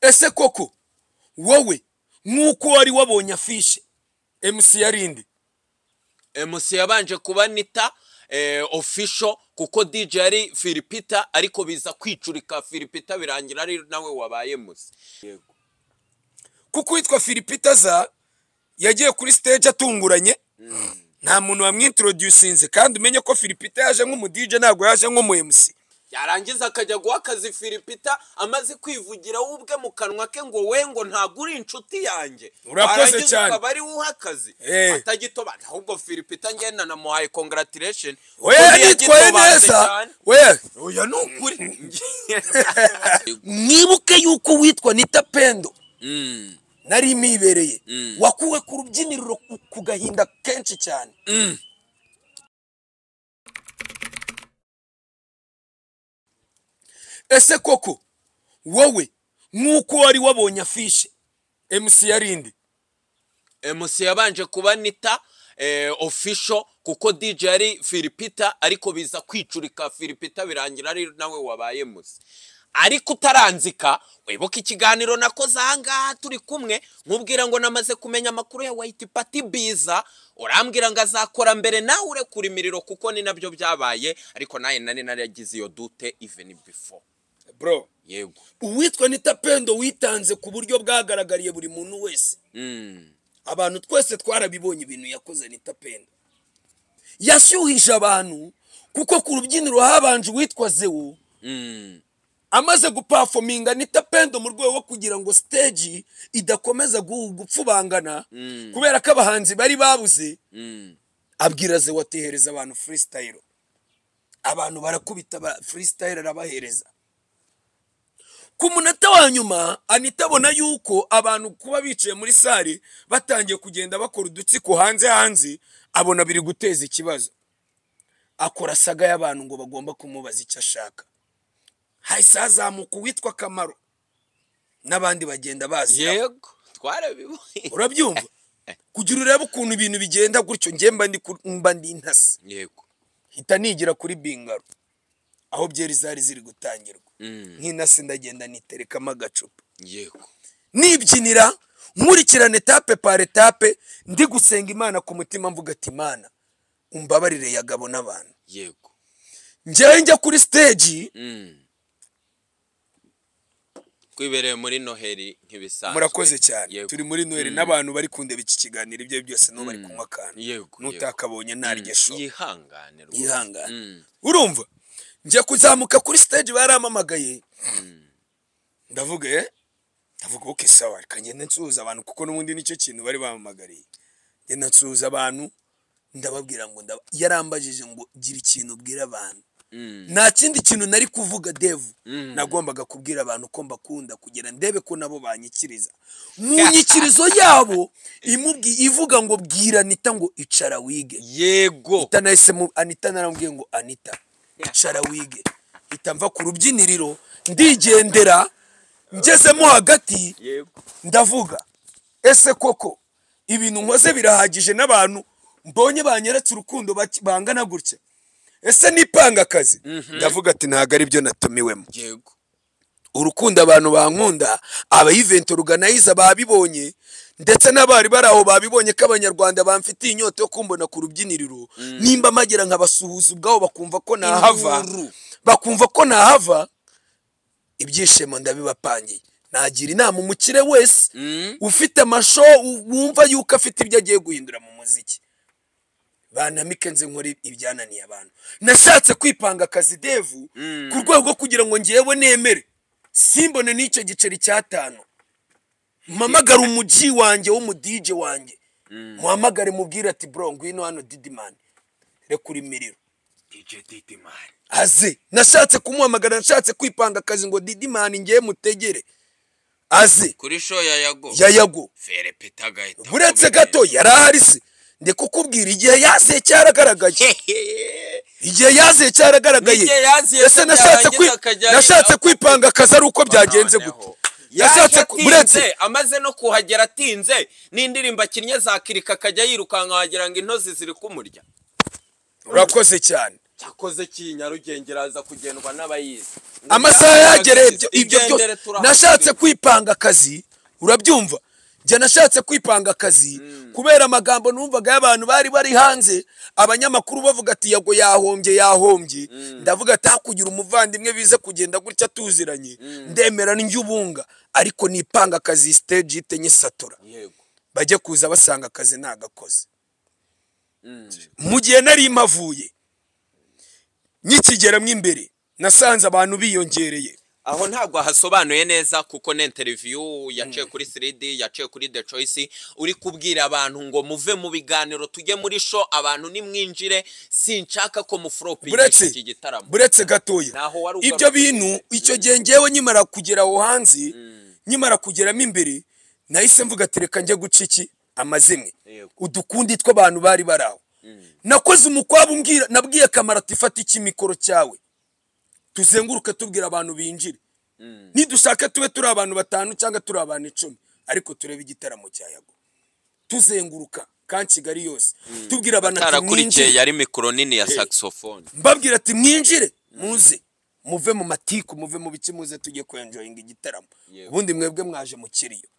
ese koko wowe nk'uko wari wabonye afishe emusi yarindi emusi yabanje kuba nita ofisho kuko DJ yari firipita ariko biza kwicurika firipita birangira ari nawe wabaye musi kuko uwitwa firipita za yagiye kuri stage atunguranye nta muntu wamwintrodusinze kandi umenye ko firipita yaje nk'umudije ntabwo yaje nk'umu emusi yarangiza akajya guha akazi firipita amaze kwivugira we ubwe mu kanwa ke ngo we ngo ntabwo uri inshuti yanjye Urakoze cyane. ukaba ari we uha akazi Eh. atagitobanza ahubwo firipita ngenda namuhaye congratulation we Ukuntu yaritwaye yagitobanze neza cyane. we oya ni ukuri mwibuke yuko witwa nita pendo Mm, nari mibereye Mm. wakuwe ku rubyiniro ku- ku gahinda kenshi cyane mm. ese koko wowe nk'uko wari wabonye afishe emusi yarindi emusi yabanje kuba nita ofisho kuko DJ yari firipita ariko biza kwicurika firipita birangira ari nawe wabaye musi ariko utaranzika wibuke ikiganiro nakoze ahangaha turi kumwe nkubwira ngo namaze kumenya amakuru ya white party biza urambwira ngo azakora mbere nawe urekura imiriro kuko ni nabyo byabaye ariko nawe nari naragize iyo dute even before bro yego uwitwa nita pendo witanze ku buryo bwagaragariye buri muntu wese Mm, abantu twese twarabibonye ibintu yakoze nita pendo yashyuhije abantu kuko ku rubyiniro habanje uwitwa zewu mm. amaze gupafominga nita pendo mu rwego rwo kugira ngo stage idakomeza gu- gupfubangana Mm. kubera ko abahanzi bari babuze mm. abwira ze watehereza abantu freestyle abantu barakubita ba freestyle arabahereza ku munota wa nyuma anita abona yuko abantu kuba bicaye muri sare batangiye kugenda bakora udutsiko hanze hanze abona biri guteza ikibazo akora saga y'abantu ngo bagomba kumubaza icyo ashaka hahise hazamuka uwitwa kamaro n'abandi bagenda bazi yego twarabibonye urabyumva kugira urebe ukuntu ibintu bigenda gutyo njye mba ndi ku- mba ndi intasi yego hita nigira kuri bingaro aho byeri zari ziri gutangirwa nk'intasi ndagenda niterekamo agacupa yego nibyinira nkurikirane etape par etape ndi gusenga imana ku mutima mvuga ati imana umbabarire yagabo n'abantu yego njyewe njya kuri stage twibereye muri noheli nk'ibisanzwe murakoze cyane Yego. turi muri noheli Mm. n'abantu bari kundeba iki kiganiro ibyo ari byo byose n'ubu bari Mm. kunywa akantu Yego, n'utakabonye Mm, naryo show yihangane rwose. yihangane Mm, urumva njya kuzamuka kuri stage baramamagaye ndavuga eh ndavuga oke sawa reka ngende nsuhuza abantu kuko n'ubundi nicyo kintu bari bamamagariye ngenda nsuhuza abantu ndababwira ngo ndaba- yarambajije ngo gira ikintu ubwira abantu mm, nta kindi kintu nari kuvuga devu Mm. nagombaga kubwira abantu ko mbakunda kugira ndebe ko nabo banyikiriza mu nyikirizo yabo imubwi- ivuga ngo bwira anita ngo icara wige yego Anita nahise mu Anita narambwiye ngo Anita icara wige mpita mva ku rubyiniriro ndigendera ngezemo hagati yego ndavuga ese koko ibintu nkoze birahagije n'abantu mbonye banyeretse urukundo baki- bangana gutya ese nipanga akazi ndavuga ati ntabwo ari byo natumiwemo yego urukundo abantu bankunda aba event organizer babibonye ndetse n'abari bari aho babibonye ko abanyarwanda bamfitiye inyota yo kumbona ku rubyiniriro nimba mpagera nkabasuhuza ubwabo bakumva ko nahava Induru. bakumva ko nahava ibyishimo ndabibapangiye nagira inama umukire wese Mm, ufite amasho u- wumva yuko afite ibyo agiye guhindura mu muziki banamike nze nkora ibyananiye abantu nashatse kwipanga akazi devu Mm. ku rwego rwo kugira ngo ngewe nemere simbone n'icyo giceri cy'atanu mpamagare umugi wanjye w'umudije wanjye muhamagare mubwire ati bro ngwino hano didimani rekura imiriro aze nashatse kumuhamagara nashatse kwipanga akazi ngo didimani ngewe mutegere aze kuri show ya yago yayago ferepita agahita buretse akubitira. gato yari ahari se ndi kukubwira igihe yaziye cyaragaragaye Hehe. igihe yaziye cyaragaragaye N'igihe yaziye ese ko nashatse byarangiza kwi- akajya nashatse arira. kwipanga akazi ari uko byagenze gute Noneho. nashatse Yaje ku- buretse atinze, amaze no kuhagera atinze n'indirimbo akinnye zakirika akajya yirukanka wagira ngo intozi ziri kumurya urakoze cyane cyakoze cy'i nyarugenge iraza kugendwa n'abayizi amasaha yagereye ibyo ibyo byose nashatse kwipanga akazi urabyumva njye nashatse kwipanga akazi kubera amagambo numvaga y'abantu bari bari hanze abanyamakuru bavuga ati yago yahombye yahombye ndavuga ati hakugira umuvandimwe bize kugenda gutya tuziranye ndemera njyubunga ariko nipanga akazi stage ite nyisatura yego bajye kuza basanga akazi ntagakoze mu gihe nari mpavuye nkikigera mo imbere nasanze abantu biyongereye aho ntabwo hasobanuye neza kuko ni interiviyu yaciye kuri siridi yaciye kuri de coyisi uri kubwira abantu ngo muve mu biganiro tujye muri sho abantu nimwinjire sinshaka ko mufuropinga buretse iki gitaramo buretse gatoya Ntaho wari ibyo ugarutse. bintu icyo gihe ngewe nkimara kugera aho hanze nkimara kugeramo imbere nahise mvuga ati reka njye guca iki amazimwe Yego. udukundi tw'abantu bari bari aho nakoze umukwabu mbwira nabwiye kamara ati fata iki mikoro cyawe tuzenguruke tubwira abantu binjire nidushaka tube turi abantu batanu cyangwa turi abantu icumi ariko turebe igitaramo cya yago tuzenguruka kandi kigali yose tubwira abantu ati mwinjire atarakurikiye yari mikoro nini ya saxophone mbabwira ati mwinjire muze muve mu matiku muve mu bice muze tujye kwenjoyinga igitaramo Yego. ubundi mwebwe mwaje mu kiriyo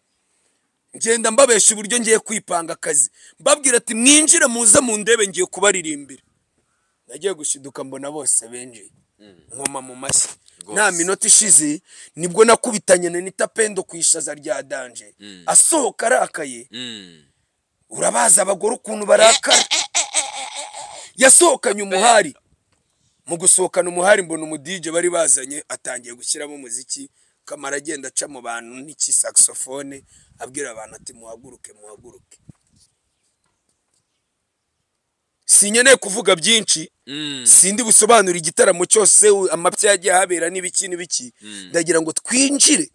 ngenda mbabesha uburyo ngiye kwipanga akazi mbabwira ati mwinjire muze mu ndebe ngiye kubaririmbira nagiye gushiduka mbona bose benjeye nkoma mu mashyi Rwose. nta minota ishize nibwo nakubitanye na nitapendo ku ishaza rya danje asohoka arakaye Mm. urabaza abagore ukuntu barakara yasohokanye umuhari mu gusohokana umuhari mbona umudije bari bazanye atangiye gushyiramo umuziki kamara agenda aca mu bantu n'ikisaxofone abwira abantu ati muhaguruke muhaguruke sinkeneye kuvuga byinshi Mm. sindi busobanura igitaramo cyose u- amapya yagiye ahabera n'ibiki n'ibiki ndagira ngo twinjire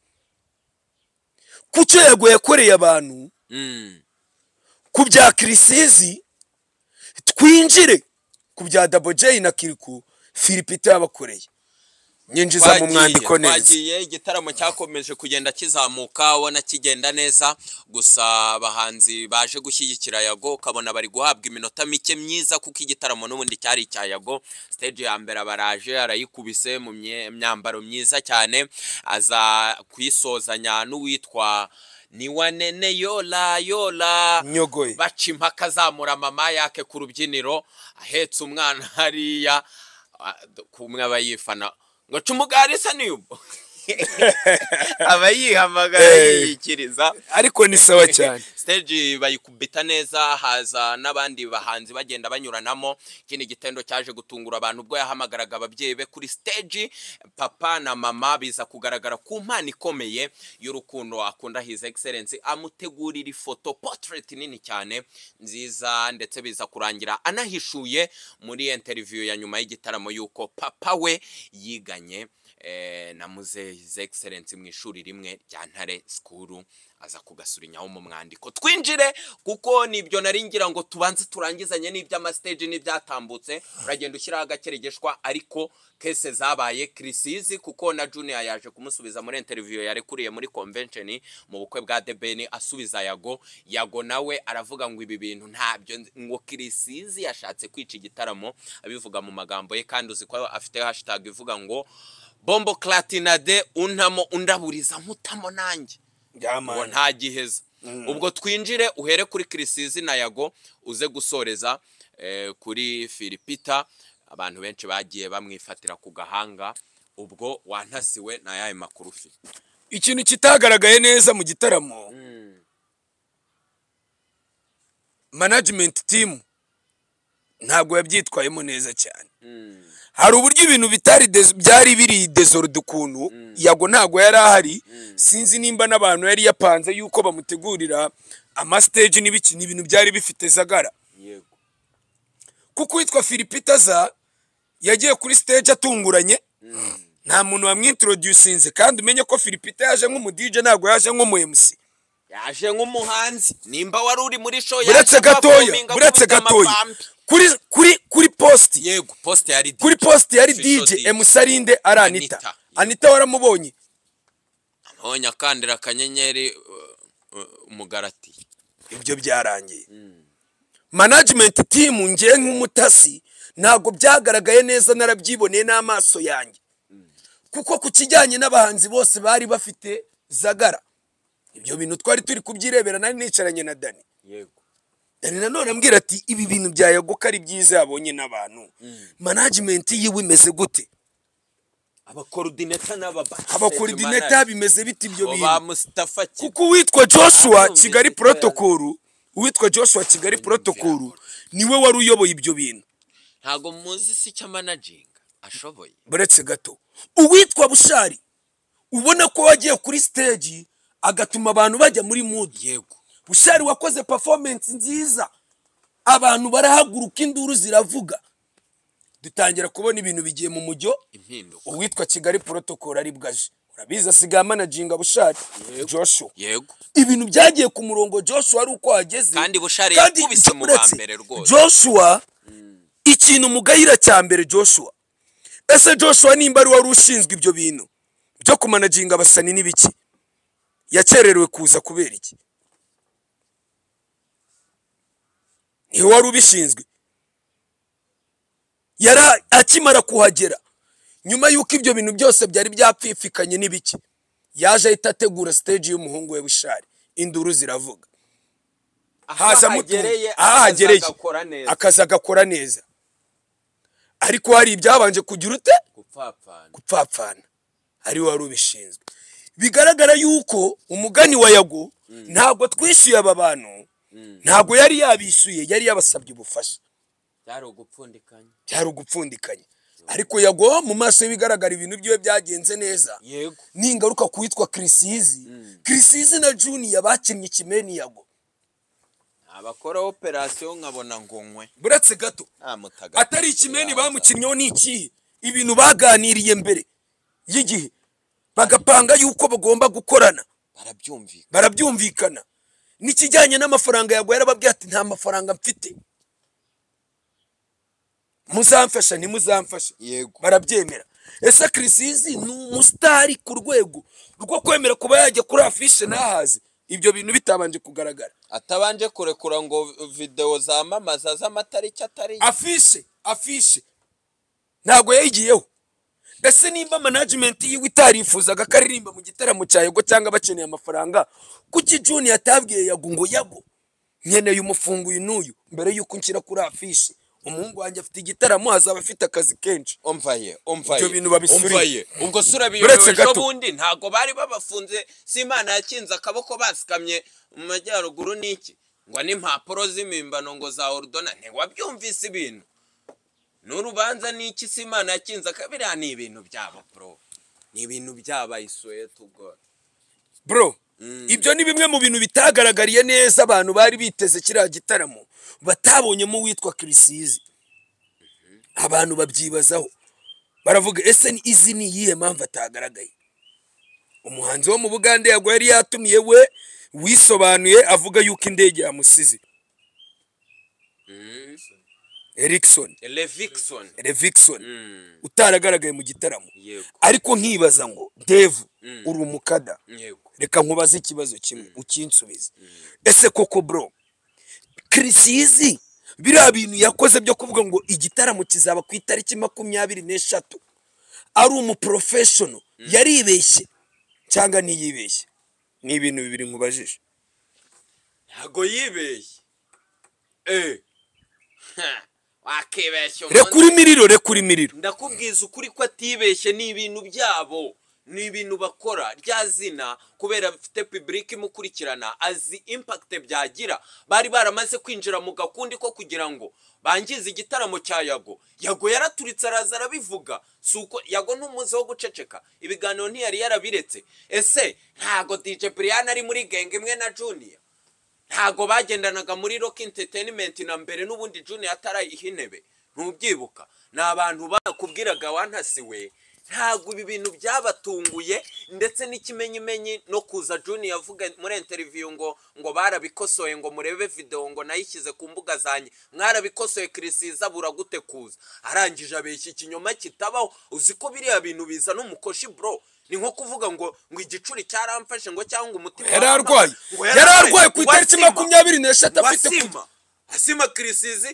ku cyo yagoye yakoreye abantu Mm. ku bya kirisizi twinjire ku bya dabojeyi na kiriku filipito yabakoreye nyinjiza mu Twagiye, mwandiko neza twagiye igitaramo cyakomeje kugenda kizamuka ubona kigenda neza gusa abahanzi baje gushyigikira yago ukabona bari guhabwa iminota mike myiza kuko igitaramo n'ubundi cyari icya yago stage ya mbere abaraje arayikubise mu mye- myambaro myiza cyane aza kuyisozanya n'uwitwa niwanene yola yola nyogoye baca impaka azamura mama yake ku rubyiniro ahetse umwana hariya ah, kumwe aba yifana ngo ca umugari isa n'iyubu aba yihamagara Eh. yiyikiriza ariko ni sawa cyane stage bayikubita neza haza n'abandi bahanzi bagenda banyuranamo ikindi gitendo cyaje gutungura abantu ubwo yahamagaraga ababyeyi be kuri stage papa na mama biza kugaragara ku mpano ikomeye y'urukundo akunda his excellence amutegurira ifoto portrait nini cyane nziza ndetse biza kurangira anahishuye muri interview ya nyuma y'igitaramo y'uko papa we yiganye eh, na muzehe his excellence mu ishuri rimwe rya ntare sikuru aza kugasurinya mu mwandiko twinjire kuko nibyo nari ngira ngo tubanze turangizanye n'iby'amastage n'ibyatambutse uragenda ushyiraho agakeregeshwa ariko kese zabaye kirisizi kuko na junior yaje kumusubiza muri interview yarekuriye muri convention mu bukwe bwa debeni asubiza yago yago nawe aravuga ngo ibi bintu ntabyo nzi." ngo kirisizi yashatse kwica igitaramo abivuga mu magambo ye kandi uzi ko afite hashtag ivuga ngo bombo clatinade untamo undaburiza nkutamo nanjye ngo yamana nta giheza ubwo twinjire uhere kuri kirisizi na yago uze gusoreza eh, kuri filipita abantu benshi bagiye bamwifatira ku gahanga ubwo wantasiwe na yayo makuru ufite ikintu kitagaragaye neza mu gitaramo management team ntabwo yabyitwayemo neza cyane hari uburyo ibintu bitari des- byari biri desorode ukuntu yago ntabwo yari ahari sinzi nimba n'abantu yari yapanze yuko bamutegurira amastage n'ibiki ni ibintu byari bifite zagara yego kuko uwitwa filipitaza yagiye kuri stage atunguranye nta muntu wamwintroducinze kandi umenye ko filipita yaje nk'umudije ntabwo yaje nk'umu MC yaje nk'umuhanzi nimba wari uri muri show buretse gatoya buretse gatoya kuri kuri kuri post yego poste yari kuri post yari Official DJ DJ. Emusarinde ari Anita. Anita Anita waramubonye aho nyakandira akanyenyeri uh, uh, umugarati ibyo byarangiye management team ngiye nk'umutasi ntabwo byagaragaye neza narabyiboneye n'amaso yanjye kuko ku kijyanye n'abahanzi bose bari bafite zagara ibyo bintu twari turi kubyirebera nari nicaranye na dani yego dani nanone ambwira ati ibi bintu bya yagoka ari byiza yabonye n'abantu management yiwe imeze gute abakorodineta n'ababasiteti abakorodineta bimeze bite ibyo ba bintu musitafa kigali kuko uwitwa joshua Arumvise kigali ko protocol uwitwa joshua kigali protocol niwe wari uyoboye ibyo bintu ntabwo muzi si icyo managinga ashoboye buretse gato uwitwa bushari ubona ko wagiye kuri stage agatuma abantu bajya muri mood yego bushari wakoze performance nziza abantu barahaguruka induru ziravuga dutangira kubona ibintu bigiye mu mujyo impinduka uwitwa kigali protocol ari bwaje urabizi asigaye amanajinga bushari joshua yego ibintu byagiye ku murongo joshua ari uko hageze Kandi Bushari Kandi yakubise mu uretse, ba mbere rwose. joshua ikintu mugayira cya mbere joshua ese joshua nimba ari wari ushinzwe ibyo bintu byo kumanaginga abasani n'ibiki yakererewe kuza kubera iki niwe wari ubishinzwe yari akimara kuhagera nyuma y'uko ibyo bintu byose byari byapfifikanye n'ibiki yaje ahita ategura stage y'umuhungu we bushari induru ziravuga haza mutunga aha hagereye agakora neza akazi agakora neza ariko hari ibyabanje kugira ute gupfapfana gupfapfana ari wari ubishinzwe bigaragara yuko umugani wa yago ntabwo twishyuye aba bantu ntabwo yari yabishyuye yari yabasabye ubufasha byari ugupfundikanya byari ugupfundikanya ariko yago mu maso y'ibigaragara ibintu byiwe byagenze neza yego ningaruka ku witwa kirisizi kirisizi na juniya bakinnye ikimeni yago abakora operasiyo nkabona ngunywe buretse gato nta mutagatifu atari ikimeni yaza. bamukinnyeho ni ikihe ibintu baganiriye mbere y'igihe bagapanga yuko bagomba gukorana barabyumvikana barabyumvikana n'ikijyanye n'amafaranga yagwa yarababwiye ati nta mafaranga mfite muzamfasha ntimuzamfasha yego barabyemera ese kirisizi ni umusitari ku rwego rwo kwemera kuba yajya kuri afishe ntahaze ibyo bintu bitabanje kugaragara atabanje kurekura ngo videwo zamamaza z'amatariki atari afishe afishe ntabwo yayigiyeho ese nimba management yiwe itarifuzaga ko aririmba mu gitaramo cya yago cyangwa bakeneye amafaranga kuki juniya atabwiye yago ngo yago nkeneye umufungo uyu n'uyu mbere y'uko nshyira kuri afishe umuhungu wanjye afite igitaramo azaba afite akazi kenshi umvaye umvaye Ibyo bintu babisurire. umvaye ubwo sura Uretse biyobewe gato. bundi ntabwo bari babafunze si imana yakinze akaboko basikamye mu majyaruguru n'iki ngo n'impapuro z'impimbano ngo za orudona ntiwabyumvise ibintu n'urubanza n'iki si imana yakinze akabiriya ni ibintu byabo bro ni ibintu byabaye suwete ubwo bro ibyo ni bimwe mu bintu bitagaragariye neza abantu bari biteze kiriya gitaramo batabonyemo uwitwa kirisizi abantu babyibazaho baravuga ese ni- izi ni iyihe mpamvu atagaragaye umuhanzi wo mu bugande yagwa yari yatumiye we wisobanuye avuga yuko indege yamusize erikson levikson revikson utaragaragaye mu gitaramo yego ariko nkibaza ngo devu uri umukada yego reka nkubaze ikibazo kimwe ukinsubize ese koko bro kirisizi biriya bintu yakoze byo kuvuga ngo igitaramo kizaba ku itariki makumyabiri n'eshatu ari umuporofeshono yaribeshye cyangwa ntiyibeshye ni ibintu bibiri nkubajije ntabwo yibeshye eee wakibeshya reka umunsi urimiriro reka urimiriro ndakubwiza ukuri ko atibeshye ni ibintu byabo ni ibintu bakora rya zina kubera bafite pibulike imukurikirana azi impakite byagira bari baramaze kwinjira mu gakundi ko kugira ngo bangize igitaramo cya yago yago yaraturitse araza arabivuga si uko yago n'umuze wo guceceka ibiganiro ntiyari yarabiretse ese ntago dj brian ari muri genge imwe na juniya ntago bagendanaga muri rock entertainment na mbere n'ubundi june atarayiha intebe ntubyibuka ni abantu bakubwiraga wantasiwe ntabwo ibi bintu byabatunguye ndetse n'ikimenyimenyi no kuza june yavuga muri interview ngo ngo barabikosoye ngo murebe video ngo nayishyize ku mbuga zanjye mwarabikosoye kirisiza buragute kuza arangije abeshya ikinyoma kitabaho uzi ko biriya bintu bizana umukoshi bro ni nko kuvuga ngo ngo igicuri cyaramfashe ngo cyangwa umutima yari arwaye yari arwaye ku itariki makumyabiri n'eshatu afite wasima asima kirisizi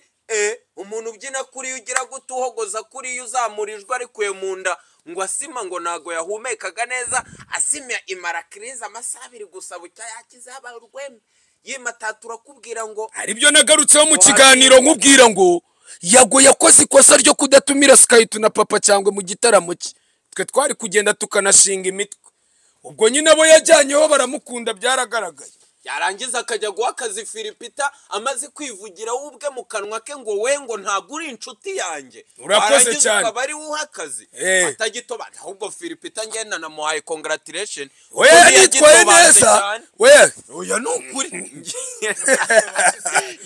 umuntu ubyina kuri yo ugira gute uhogoza kuri yo uzamurijwe arikuye mu nda ngo asima ngo ntago yahumekaga neza asima imara kirize amasaha abiri gusa bucya yakize yaba urweme yimatatura akubwira ngo haribyo nagarutseho mu kiganiro nkubwira ngo yago yakoze ikosa ryo kudatumira sikayitu na papa cyangwa mu gitaramo cye twe twari kugenda tukanashinga imitwe ubwo nyine abo yajyanyeho baramukunda byaragaragaye yarangiza akajya guha akazi firipita amaze kwivugira we ubwe mu kanwa ke ngo we ngo ntabwo uri inshuti yanjye Urakoze Warangiza cyane. ukaba ari we uha akazi Eh. atagitobana ahubwo firipita ngenda namuhaye congratulation we kuko yaritwaye ntiyagitobanze neza cyane. we oya ni ukuri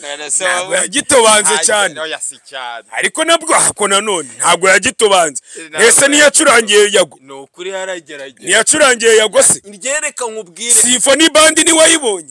None se ntabwo wowe- yagitobanze Ay, cyane oya si cyane ariko nabwo ahako nanone ntabwo yagitobanze Ntabwo ese niyacurangiye yago ni ukuri haragerageza niyacurangiye yago se ryereka nkubwire simfoni bandi niwayibonye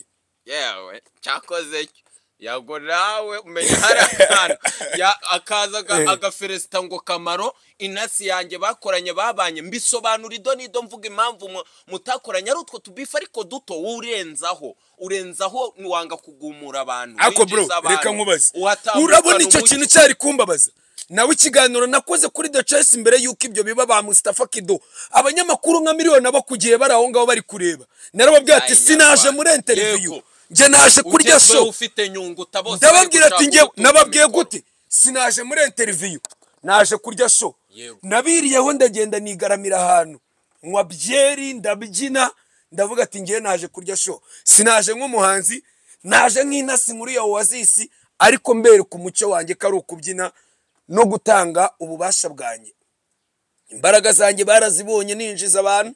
yewe cyakoze cyo yago nawe umenya hari akantu Ya- akaza aga- agaferesita ngo kamaro inasi yanjye bakoranye babanye mbisobanura ido n'ido mvuga impamvu mu- mutakoranye ari utwo tubifu ariko duto wowe urenzaho urenzaho niwanga kugumura abantu ako bro winjiza abantu. reka nkubaze Uhatambukana urabona icyo umucyo. kintu cyari kumbabaza nawe ikiganiro nakoze kuri the chess mbere y'uko ibyo biba ba Mustafa Kido abanyamakuru nka miliyoni abakugiye bari aho ngaho bari kureba narababwira ati Ay, sinaje nyarwanda. muri interview Yego. njye naje kurya Ugezweho show ufite nyunguta bose ndababwira ati bari njye gushaka nababwiye ugutuka gute sinaje muri interview naje kurya show Yego. nabiriyeho ndagenda nigaramira ahantu nywa byeri ndabyina ndavuga ati ngewe naje kurya show sinaje nk'umuhanzi naje nk'intasi muri ya oasis ariko mbereka umuco wanjye ko ari ukubyina no gutanga ububasha bwanjye imbaraga zanjye barazibonye ninjiza abantu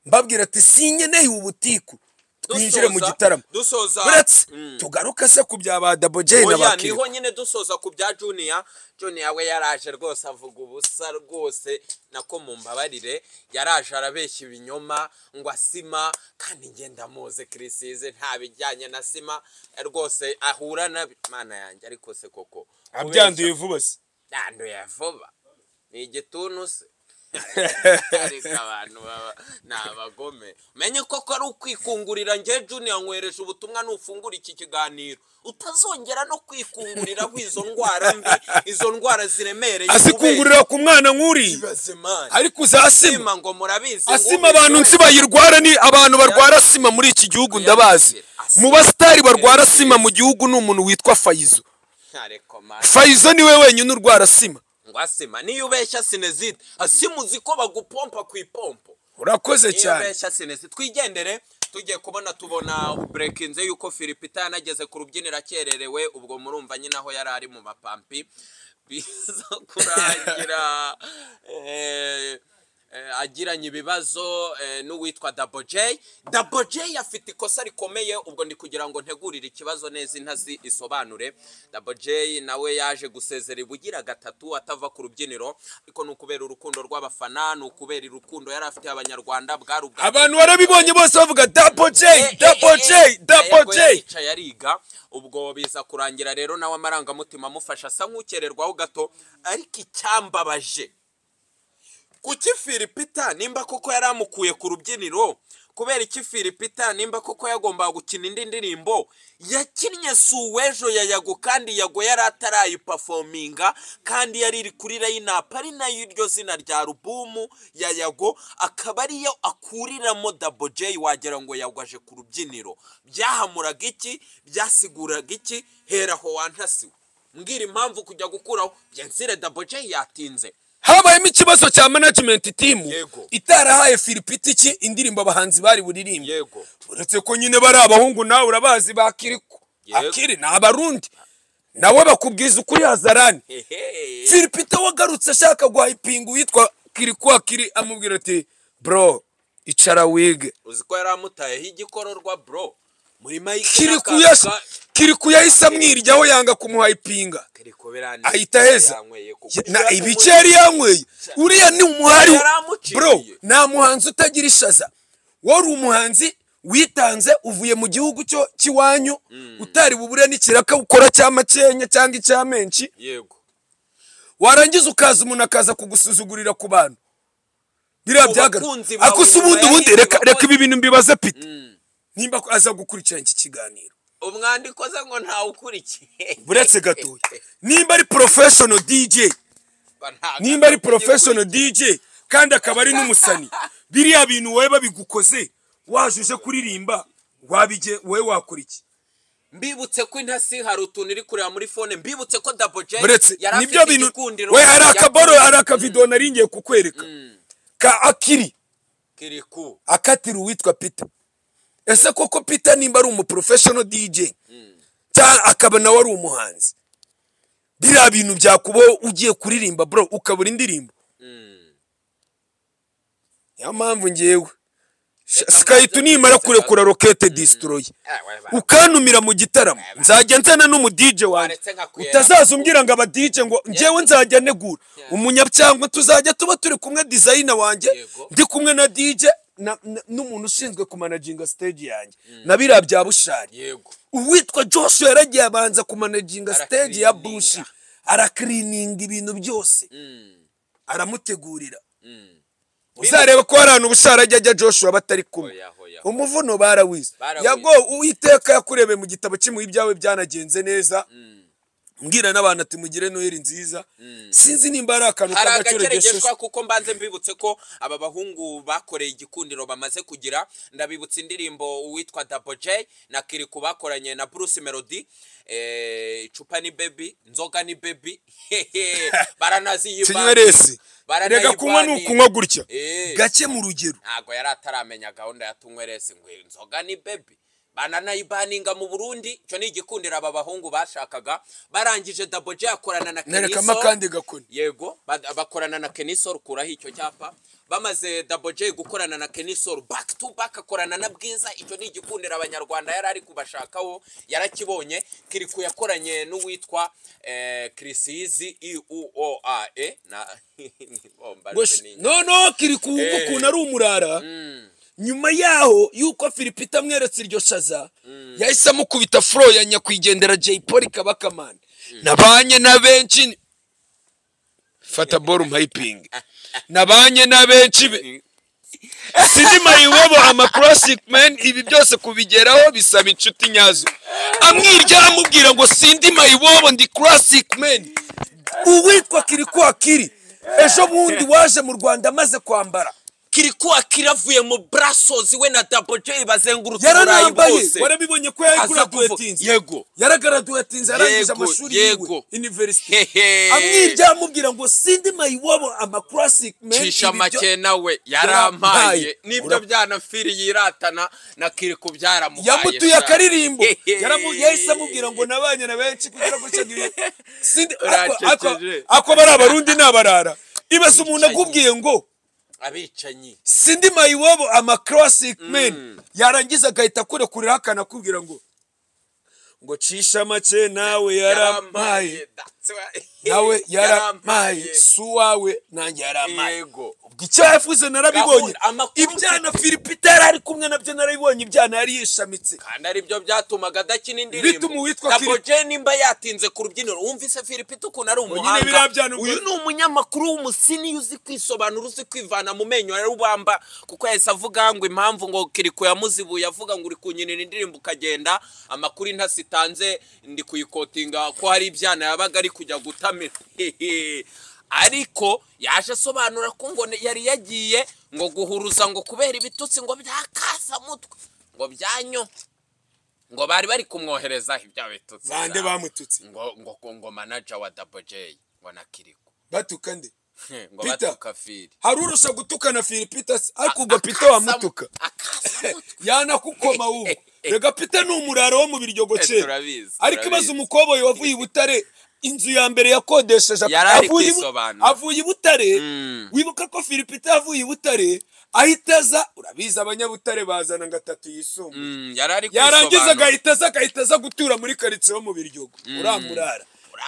mbabwira ati sinkeneye ubutiku twinjire mu Dusoza- gitaramo dusoza uretse Mm. tugaruke se ku bya ba dabogeye na oya bakiriya niho nyine dusoza ku bya juniya juniya we yaraje rwose avuga ubusa rwose nako mu mbabarire yaraje arabeshya ibinyoma ngo asima kandi ngenda muze kirisize nta bijyanye na sima rwose ahura na mana yanjye ariko se koko abyanduye vuba se yanduye vuba ni igituntu se ariko abantu baba ni abagome menye koko ari ukwikungurira ngewe juniya nkwereje ubutumwa nufungura iki kiganiro utazongera no kwikunguriraho izo ndwara mbi izo ndwara ziremereye azikungurira ku mwana nk'uriya kubera ariko uzasima asima ngo murabizi asima abantu nsi bayirwara ni abantu barwara asima muri iki gihugu ndabazi Asima. mu basitari barwara asima mu gihugu ni umuntu witwa fayizo ntarekomana fayizo niwe wenyine urwara asima ngo asima niyo ubeshya sinezite asima uzi ko bagupompa ku ipompo urakoze niyo cyane ubeshya sinezi twigendere tugiye kubona tubona burekinze yuko firipita yanageze ku rubyiniro akererewe ubwo murumva nyine aho yari ari mu mapampi biza kurangira eh, eh, agiranye ibibazo eh, n'uwitwa dabo J dabo J afite ikosa rikomeye ubwo ndi kugira ngo ntegurire ikibazo neza intazi isobanure dabo J nawe yaje gusezera ibugira gatatu atava ku rubyiniro ariko ni ukubera urukundo rw'abafana ni ukubera urukundo yari afitiye abanyarwanda bwari ubwa abantu barabibonye bose bavuga dabogeye dabogeye dabogeye yicaye ariga ubwo biza kurangira rero nawe amarangamutima amufasha asa nk'ukererwaho gato ariko icyambabaje kuki firipita nimba koko yari amukuye ku rubyiniro kubera iki firipita nimba koko yagombaga gukina indi ndirimbo yakinnye suwejo ya yago kandi yago yari atarayipafominga kandi yari iri kuri rayinapu ari nayo iryo zina rya rubumu ya yago akaba ariyo akuriramo dabo jeyi wagira ngo yago aje ku rubyiniro byahamuraga iki byasiguraga iki heraho wantasiwe mbwira impamvu kujya gukuraho byensire dabo jeyi yatinze habayemo ikibazo cya management team Yego. itarahaye filipitiki indirimbo abahanzi bari buririmbe yego uretse ko nyine bari abahungu nawe urabazi bakiriko Yego. akiri ni abarundi nawe bakubwiza ukuri hazarani Hehe. filipita wagarutse ashaka guhayipinga uwitwa kiriko akiri amubwira ati bro icara wige uzi ko yari amutayeho igikororwa bro muri mike Kiriku n'akantu yas- ka- kiriku yahise amwiryaho yanga kumuhayipinga Kiriku birane- ahita heza yanyweye kuko- Ya- na ibice yari yanyweye uriya ni umuhari Yari amuciriye. bro nta muhanzi utagira ishaza wari umuhanzi witanze uvuye mu gihugu cyo cy'iwanyu utari bubure n'ikiraka ukora cya makenya cyangwa icya menshi yego warangiza ukaza umuntu akaza kugusuzugurira ku bantu biriya Ku byagara bakunzi bawe ako si ubundi nyuma ubundi y'ibyo reka reka wakoze. ibi bintu mbibaze pita nimba aza gukurikirana iki kiganiro umwandiko ze ngo ntawukurikiye buretse gatoya nimba ari porofeshono dj nimba ari porofeshono dj kandi akaba ari n'umusani biriya bintu wowe babigukoze waje uje kuririmba wabije wowe wakora iki mbibutse ko intasi hari utuntu iri kureba muri fone mbibutse ko dabo jay buretse yari afite nibyo bintu igikundiro we hari akaboro yakuye hari akavido naringiye kukwereka ka akiri kiriku akatira uwitwa peter ese koko peter nimba ari umuporofeshono dj cyangwa akaba nawe ari umuhanzi biriya bintu byakubaho ugiye kuririmba bro ukabura indirimbo niyo mpamvu ngewe Reka sikayiti mbanze nimara nkomeze kurekura rokete disitoroye ukantumira mu gitaramo nzajya nzana n'umudije wanjye Waretse nkakuyera. utazaza umbwira ngo abadije ngo ngewe nzajya negura umunyabyangwe tuzajya tuba turi kumwe dizayina wanjye Yego. ndi kumwe na dije na- na- n'umuntu ushinzwe kumanaginga stage yanjye na biriya bya bushari yego uwitwa joshua yaragiye abanza kumanaginga stage ya Arakirininga. bushi arakirininga ibintu byose aramutegurira uzareba ko hari ahantu ubushara ajya ajya joshua batari kumwe Hoya, hoya. umuvuno barawize Barawize. yago uwiteka yakurebeye mu gitabo cy'imuhe ibyawe byanagenze neza mbwira n'abantu ati mugire noheli nziza sinzi nimba hari akantu hari k'agaciro agakeregeshwa gishushe kuko mbanze mbibutse ko aba bahungu bakoreye igikundiro bamaze kugira ndabibutsa indirimbo uwitwa Double J na Kiriku bakoranye na Bruce Melody eh, icupa ni baby nzoga ni baby baranaziyibana kinyweresi reka kunywa ni ukunywa gutya Eh. gake mu rugero ntabwo yari ataramenya gahunda ya tunyweresi ngo inzoga ni bebi bananayibaninga mu burundi icyo ni igikundiro aba bahungu bashakaga barangije daboje yakorana na nerekamo akandi gakoni yego ba- bakorana na kenisol kuraho icyo cyapa bamaze daboje gukorana na kenisol back to back akorana na bwiza icyo ni igikundiro abanyarwanda yari ari kubashakaho yarakibonye kiriku yakoranye n'uwitwa eh, krisizi iuoae na Oh, mbarutse Gosh, ni- no no kiri ku wumva Eh. ukuntu ari umurara nyuma yaho yuko filipita amweretse iryo shaza yahise amukubita furo ya nyakwigendera jay paul kabakamana nabanye na benshi fata boru mpayipingi nabanye na benshi be sidi mayiwebo amakurasike meni ibi byose kubigeraho bisaba inshuti nyazo amwirya amubwira ngo sindi mayiwebo ndi kurasike meni uwitwa kiri kwa kiri ejo bundi waje mu rwanda amaze kwambara kiriku akiravuye mu brasozi we na dabo jay bazengurutse uburayi yaranambaye bwose warabibonye ko yari Aza graduatinze kuvu- yego. yaragaraduatinze arangije Yego, amashuri yego. yiwe university Hehe. amwirya amubwira ngo sindi mayiwabo ama classic men cisha ibi byo- make nawe Yarampaye. yarampaye nibyo Ura- byanafiri yiratana na kiriku byaramuhaye yamutuye sana. akaririmbo Hehe. Yaramu- yahise amubwira ngo nabanye na benshi kugira ngo nshagiye sindi ako- ako Uracekeje. ako bari abarundi n'abarara ibaze umuntu akubwiye ngo abicanyi sindi mayiwabo ama classic men yarangiza agahita akurekuriraho akanakubwira ngo ngo cisha make nawe yarampaye That's why. nawe yarampaye Yarampaye. si uwawe nanjye yarampaye yego ubwo icyo yavuze narabibonye Gahunda, amakuru- ibyana filipita yari ari kumwe nabyo narabibonye ibyana yari yishamitse kandi aribyo byatumaga adakina indirimbo Bituma uwitwa Double Philip- J nimba yatinze ku rubyiniro wumvise Philipita ukuntu ari biriya umuhanga byana ubwo- uyu ni umunyamakuru w'umusini uzi kwisobanura uzi kwivana mu menyo ya rubamba kuko yahise avuga ngo impamvu ngo kiriko yamuzibuye avuga ngo uri kunyinira indirimbo ukagenda amakuru intasi itanze ndi kuyikotinga ko hari ibyana yabaga ari kujya gutamira Hehe. ariko yaje asobanura ko ngo yari yagiye ngo guhuruza ngo kubera ibitutsi ngo byakasamutwe ngo byanyo ngo bari bari kumwohereza ibya bitutsi bande biraho. bamututse ngo ngo ngo- ngo manager wa Double J ngo nakiriku batuka nde ngo Peter. batuka fili hari urusha gutukana filipita si- ariko ubwo pita wamutuka yanakukoma wumva rega pita ni umurara wo mu biryogo Eh, kera turabizi, ariko imaze turabizi. umukoboyi wavuye i butare inzu ya mbere yakodesheje Yari ari avuye i Bu- kwisobanura. avuye i butare Mm. wibuka ko filipita yavuye i butare ahita aza urabizi abanyabutare bazana ngo atatu yisumbuye yarari yarangiza agahita aza agahita aza gutura muri karitsiye yo mu biryogo uramurara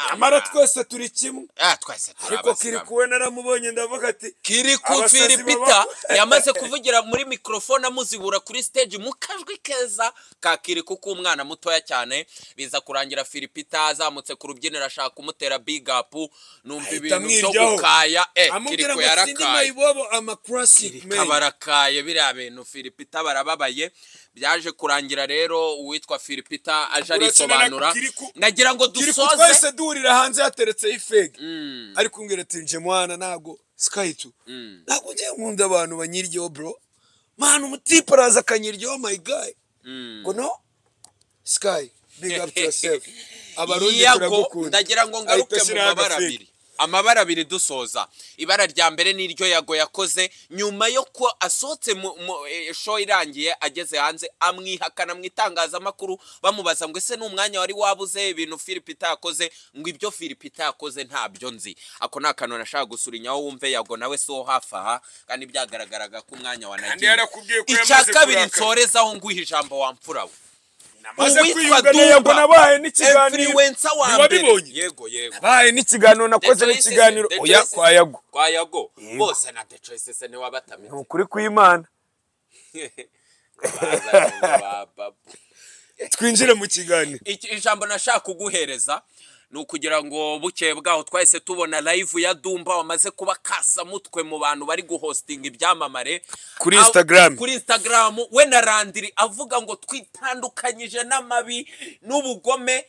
nyamara amafaranga twese turi kimwe Ah, twese turi ariko kiri abasilamu kuwe naramubonye ndavuga ati kiri ku abasazi firipita baba- yamaze kuvugira muri mikorofone amuzibura kuri stage mu kajwi keza ka kiriku k'umwana mutoya cyane biza kurangira firipita azamutse ku rubyiniro ashaka kumutera bigapu numva Ahita ibintu byo amwiryaho. gukaya eh amubwira kiriku ngo sinema yarakaye ibobo ama classic Kirika barakaye biriya bintu firipita barababaye byaje kurangira rero uwitwa firipita aje Urakina na arisobanura Kiriku. nagira ngo kiri dusoze twese duhurira hanze yateretseho ifegi Mm, ari kumbwira ati nje mwana ntago skayitu mm, ntabwo njye nkunda abantu banyiryaho bro mwana umutipe araza akanyiryaho my guy mm. ngo no sky big up to yourself abarundi yago turagukunda ndagira ngo Ahita ngaruke mu ashyiraho mabara agafegi. abiri amabara abiri dusoza ibara rya mbere ni iryo yago yakoze nyuma yo ko asohotse mu mu- eh, show irangiye ageze hanze amwihakana mu itangazamakuru bamubaza ngo ese ni umwanya wari wabuze ibintu firipita yakoze ngo ibyo firipita yakoze ntabyo nzi ako ni akantu nashaka gusurinyaho wumve yago nawe si wo hafi aha kandi byagaragaraga ko umwanya Kandi wanagiye yarakubwiye ko icya yamaze kabiri kurakara. nsorezaho nguha ijambo wampfura we maze Uwitwa kwiyunga na Dumba, Yego nabaye n'ikiganiro influencer wa mbere ntiwabibonye yego yego baye n'ikiganiro nakoze The Choices- n'ikiganiro The oya Choices- kwa yago kwa yago Yego. bose na the choices ni ni wabatamitse ukuri kw'imana Bazanye ba- ba- twinjire mu kiganiro Iki- ijambo nashaka kuguhereza ni ukugira ngo bukeye bwaho twahise tubona live ya dumba wamaze kuba kasamutwe mu bantu bari guhostinga ibyamamare Kuri Aho- Instagram. kuri instagram we na randiri avuga ngo twitandukanyije n'amabi n'ubugome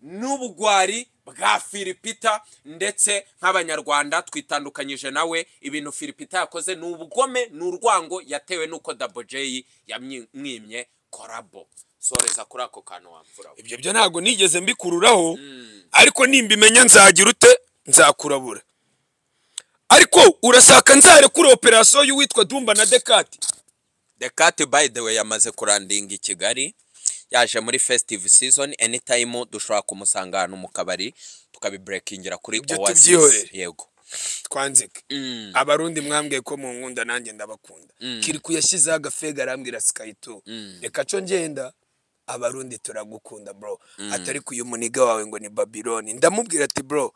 n'ubugwari bwa firipita ndetse nk'abanyarwanda twitandukanyije nawe ibintu firipita yakoze ni ubugome ni urwango yatewe n'uko dabojeyi yamwimye korabo soreza kuri ako kantu wamfura we. ibyo byo ntabwo nigeze mbikururaho ariko nimbimenya nzagira ute nzakurabura ariko urasaka nzarekure operasiyo y'uwitwa dumba na dekati The Cat by the way yamaze kurandinga i Kigali yaje muri festive season anytime dushobora kumusanga ahantu mu kabari tukabiburekingira kuri Ibyo Oasis. tubyihorere. yego twanzike Mm. abarundi mwambwiye ko mu nkunda nanjye ndabakunda kiriku yashyizeho agafega arambwira sikayito reka cyo ngenda abarundi turagukunda bro atari ku uyu muniga wawe ngo ni babiloni ndamubwira ati bro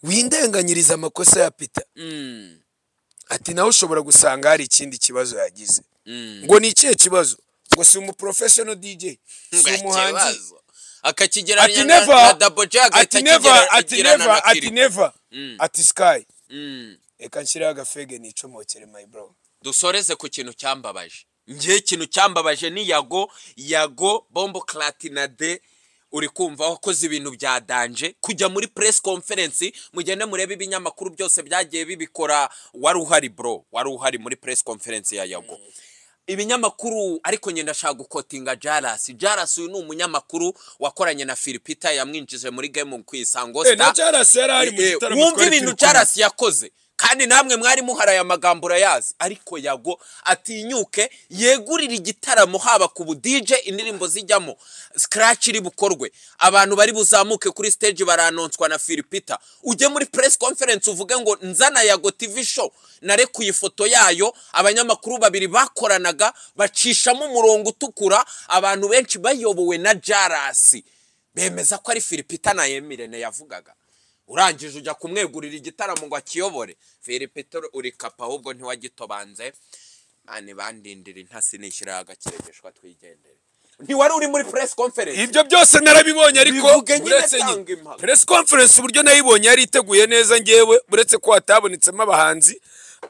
windenganyiriza amakosa ya pita Mm. ati nawe ushobora gusanga hari ikindi kibazo yagize Mm. ngo ni ikihe kibazo ngo si umuprofeshono dj si umuhanzi Ikibazo. akakigereranya ati na, na neva double J agahita ati neva ati akigirana na neva ati Kiriko. neva Mm. ati sky Mm. reka nshyiraho agafege nicomokere my bro dusoreze ku kintu cyambabaje njye ikintu cyambabaje ni yago yago bombo clatinade uri kumva wakoze ibintu bya danje kujya muri press conference mugende murebe ibinyamakuru byose byagiye bibikora wari uhari bro wari uhari muri press conference ya yago ibinyamakuru ariko nyine ndashaka gukotinga jarasi jarasi uyu ni umunyamakuru wakoranye na filipita yamwinjije muri game ku isango Eh, na Star. jarasi yari ari mu Eh, gitaramo wumva twari ibintu turi kumwe. jarasi yakoze kandi namwe mwari muhari aya magambo urayazi ariko yago atinyuke yegurire igitaramo haba ku budije indirimbo zijyamo scratch iri bukorwe abantu bari buzamuke kuri stage baranonswa na filipita ujye muri press conference uvuge ngo nzana yago tv show narekuye ifoto yayo abanyamakuru babiri bakoranaga bacishamo umurongo utukura abantu benshi bayobowe na jarasi bemeza ko ari filipita na emirene yavugaga urangije ujya kumwegurira igitaramo ngo akiyobore filipita uri kapa ahubwo ntiwagitobanze mani bandindira intasi nishyiraho agakirigishwa twigendere ntiwari uri muri press conference ibyo byose narabibonye ariko Bivuge nyine uretse tanga nyine impaka. press conference uburyo nayibonye yari iteguye neza ngewe uretse ko hatabonetsemo abahanzi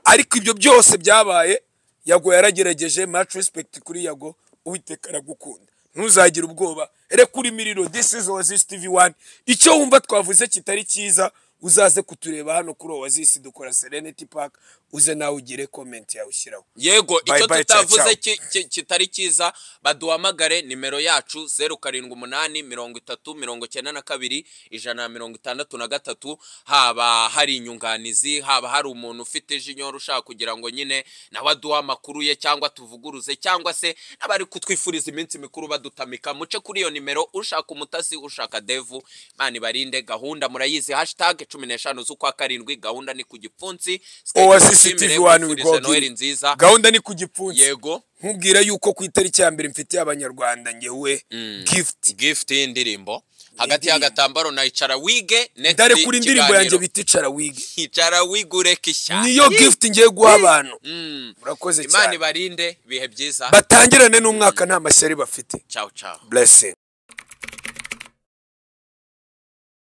ariko ibyo byose byabaye yago yaragerageje much respect kuri yago uwiteka aragukunda ntuzagire ubwoba reka uri miriro this is oasis tv 1 icyo wumva twavuze kitari cyiza uzaze kutureba hano kuri oasis dukora serenity park uze nawe ugire comment yawe ushyiraho yego Bye icyo bye, ciao, ciao. tutavuze ki- ki- kitari cyiza baduhamagare nimero yacu zeru karindwi umunani mirongo itatu mirongo icyenda na kabiri ijana na mirongo itandatu na gatatu haba hari inyunganizi haba hari umuntu ufite jinyoro ushaka kugira ngo nyine nawe aduhe amakuru ye cyangwa tuvuguruze cyangwa se n'abari kutwifuriza iminsi mikuru badutamika muce kuri iyo nimero ushaka umutasi ushaka devu mani barinde gahunda murayizi hashitage cumi n'eshanu z'ukwa karindwi gahunda ni ku gipfunsi Oasis TV one we go again. noheli nziza gahunda ni ku gipfunsi yego nkubwira yuko ku itariki ya mbere mfitiye abanyarwanda ngewe gift gift y'indirimbo hagati y'agatambaro na icara wige next dore kuri indirimbo kiganiro. yanjye bita icara wige icara wige ureke ishyamba niyo gift ngiye guha abantu Mm. murakoze imana cyane ibarinde ibihe byiza batangirane n'umwaka nta mashyari bafite ciao ciao blessing